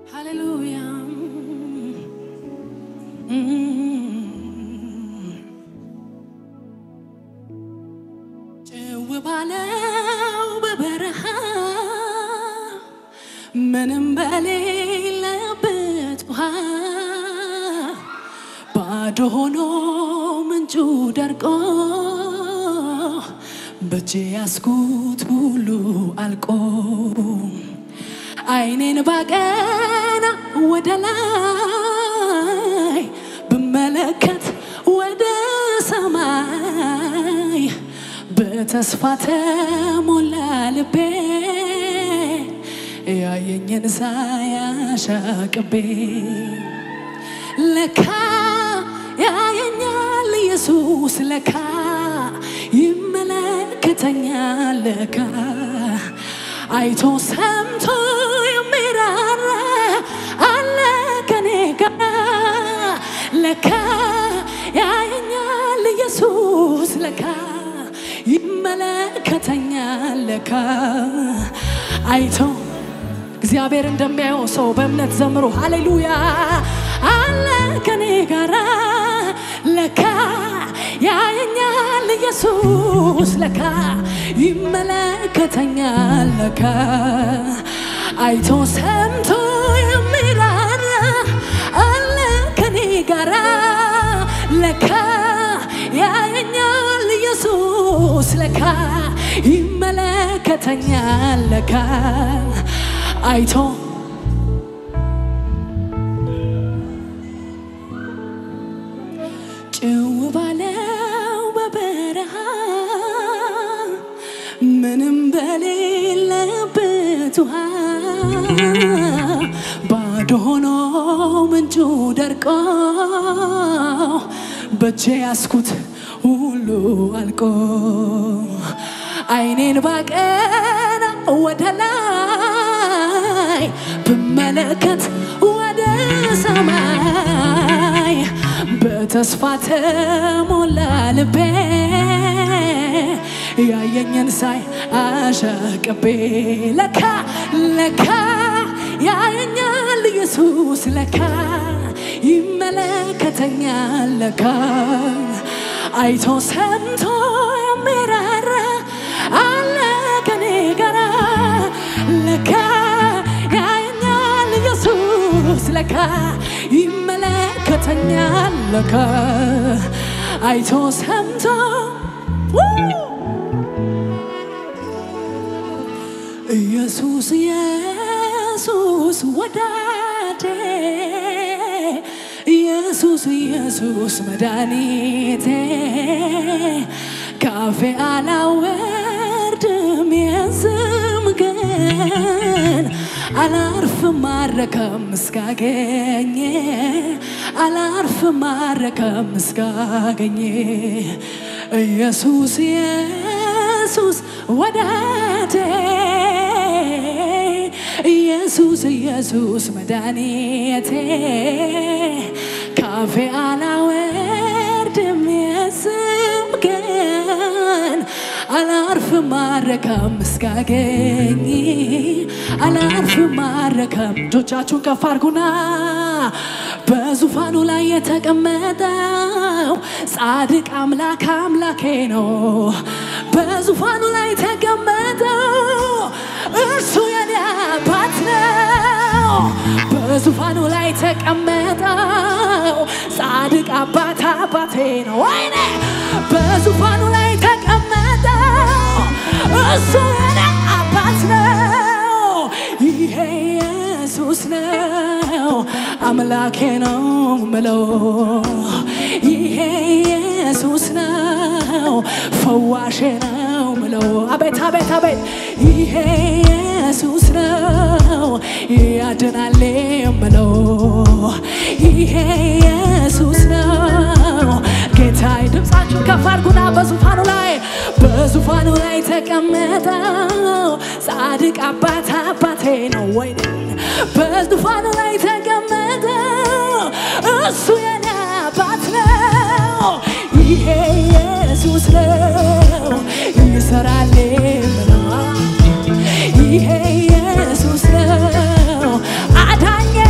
ሃሌሉያ ጭው ባለው በበረሃ ምንም በሌለበት ውሃ ባዶ ሆኖ ምንጩ ደርቆ በእጄ ያስኩት ሁሉ አልቆ አይኔን ባቀና ወደ ላይ ብመለከት ወደ ሰማይ በተስፋ ተሞላ ልቤ ያየኝን ሳያሻቅቤ ለካ ያየኛል ኢየሱስ ለካ ይመለከተኛል ለካ አይቶ ሰምቶ የሚራራ አለ ከኔ ጋር ለካ ያየኛል ኢየሱስ ለካ ይመለከተኛል ለካ አይቶ እግዚአብሔር እንደሚያየው ሰው በእምነት ዘምሮ ሃሌሉያ አለ ከኔ ጋራ ለካ ያየኛል ኢየሱስ ለካ ይመለከተኛል ለካ አይቶ ሰምቶ የሚራራ አለ ከኔ ጋራ ለካ ያየኛል ኢየሱስ ለካ ይመለከተኛል ለካ አይቶ ጭው ባለው በበረሃ ምንም በሌለበት ውሃ ባዶ ሆኖ ምንጩ ደርቆ በእጄ ያስኩት ሁሉ አልቆ አይኔን ባቀና ወደ ላይ ብመለከት ወደ ሰማይ በተስፋ ተሞላ ልቤ ያየኝን ሳይ አሻቅቤ ለካ ለካ ያየኛል ኢየሱስ ለካ ይመለከተኛል ለካ አይቶ ሰምቶ የሚራራ አለ ከኔ ጋራ ለካ ያየኛል ኢየሱስ ለካ ይመለከተኛል ለካ አይቶ ሰምቶ ኢየሱስ ኢየሱስ ወዳጄ ኢየሱስ ኢየሱስ መድኃኒቴ ካፌ አላወርድም የስም ግን አላርፍም ማረከም እስካገኘ አላርፍም ማረከም እስካገኘ ኢየሱስ ኢየሱስ ወዳጄ ኢየሱስ ኢየሱስ መድኃኒቴ ካፌ አላወርድም የስም ግን አላርፍም ማረከም እስካገኝ አላርፍም ማረከም እጆቻችሁን ከፍ አድርጉና በዙፋኑ ላይ የተቀመጠው ጻድቅ አምላክ አምላኬ ነው። በዙፋኑ ላይ የተቀመጠው እርሱ የኔ አባት ነው። በዙፋኑ ላይ የተቀመጠው ጻድቅ አባት አባቴ ነው። ወይኔ በዙፋኑ ላይ የተቀመጠው እሱ የኔ አባት ነው። ይሄ ኢየሱስ ነው አምላኬ ነው ምለው ይሄ ኢየሱስ ነው ፈዋሼ ነው ምለው አቤት አቤት አቤት ይሄ ኢየሱስ ነው ያድናል ምለው ይሄ ኢየሱስ ነው ጌታዬ ድምፃችሁን ከፍ አድርጉና በዙፋኑ ላይ በዙፋኑ ላይ ተቀመጠው ጻድቅ አባት አባቴ ነው ወይ በዙፋኑ ላይ ተቀመጠው እሱ የኔ አባት ነው ይሄ ኢየሱስ ነው ይሰራል ብለዋል ይሄ ኢየሱስ ነው አዳኜ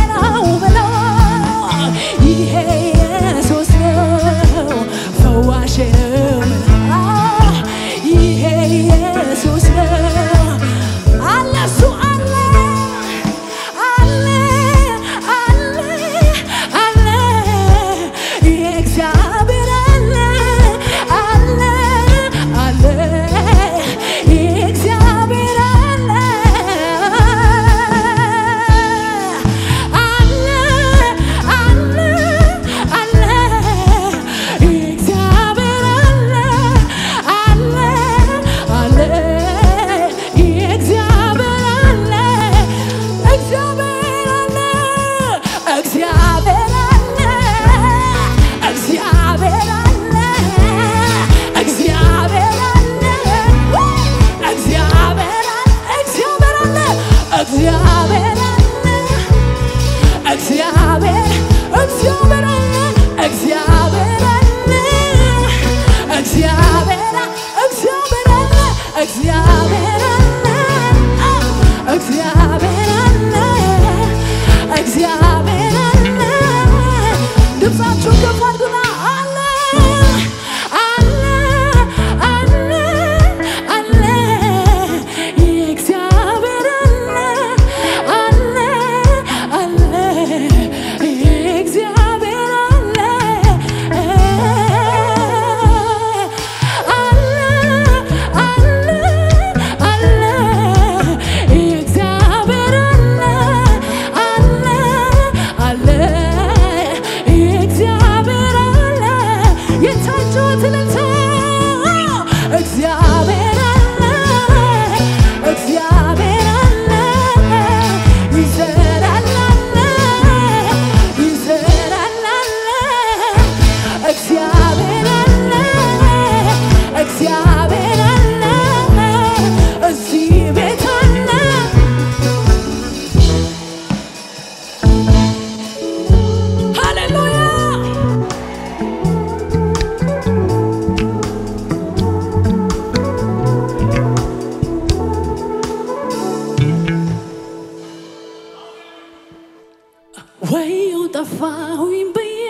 ወየው ጠፋሁኝ ብዬ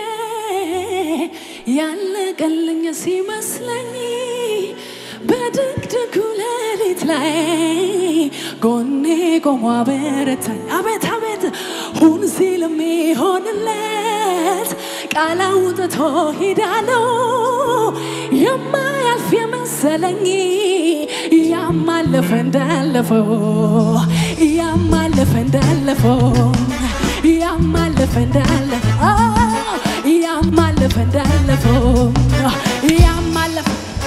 ያለቀልኝ ሲመስለኝ በድቅድቁ ሌሊት ላይ ጎኔ ቆሞ አበረታኝ። አቤት አቤት ሁን ሲል የሚሆንለት ቃል አውጥቶ ሄዳለው የማያልፍ የመሰለኝ ያማለፈ እንዳለፈው ያማለፈ እንዳለፈው ያማለፈ እንዳለፈው ያማለፈ እንዳለፈው ያማለፈ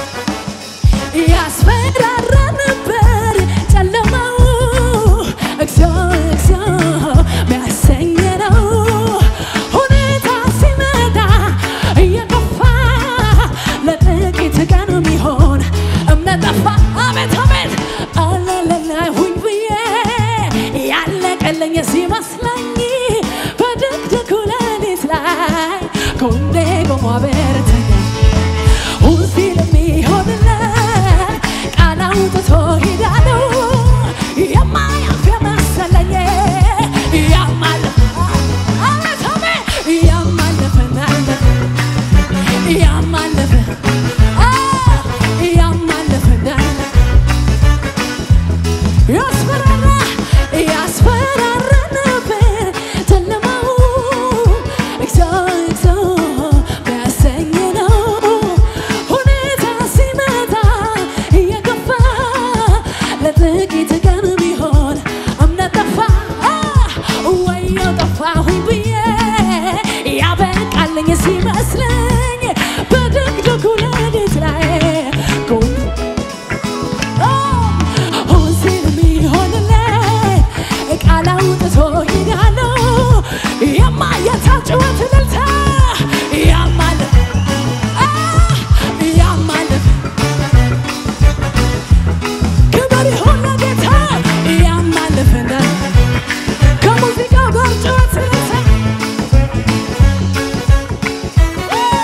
ያስፈራራ ነበር ጨለማው እግዚኦ እግዚኦ ሚያሰኝ ነው ሁኔታ ሲመጣ እየከፋ ለጥቂት ቀን የሚሆን እምነት ጠፋ። አቤት አቤት አለለላሁኝ ብዬ ያለቀለኝ ሲመስለኝ በድቅድቁ ሌሊት ላይ ጎኔ ቆሞ አበረታኝ። ሁልጊዜ ለሚሆንለት ቃል አውጥቶ ሄዳለው የማያልፍ የመሰለኝ ያማለፈ አቤት አቤት ያማለፈ እንዳለፈ ያማለፈ አ ያማለፈ እንዳለፈ ያስፈራራ ያስፈራራ ነበር ጨለማው እግዚኦ እግዚኦ ቢያሰኝ ነው ሁኔታ ሲመጣ እየገፋ ለጥቂት ቀን ቢሆን እምነት ጠፋ ወየው ጠፋሁኝ ብዬ ያበቃልኝ ሲመስለኝ በድቅድቁ ሌሊት ላይ ጎን ሁልጊዜ የሚሆንለት ቃል አውጥቶ ሄዳለው የማየታጭወት እልልታ ያማለፍ ያማለፍ ክብር ይሁን ለጌታ ያማለፍ እንዳለ ከሙዚቃው ጋር ጭወት እልልታ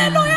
ሃሌሉያ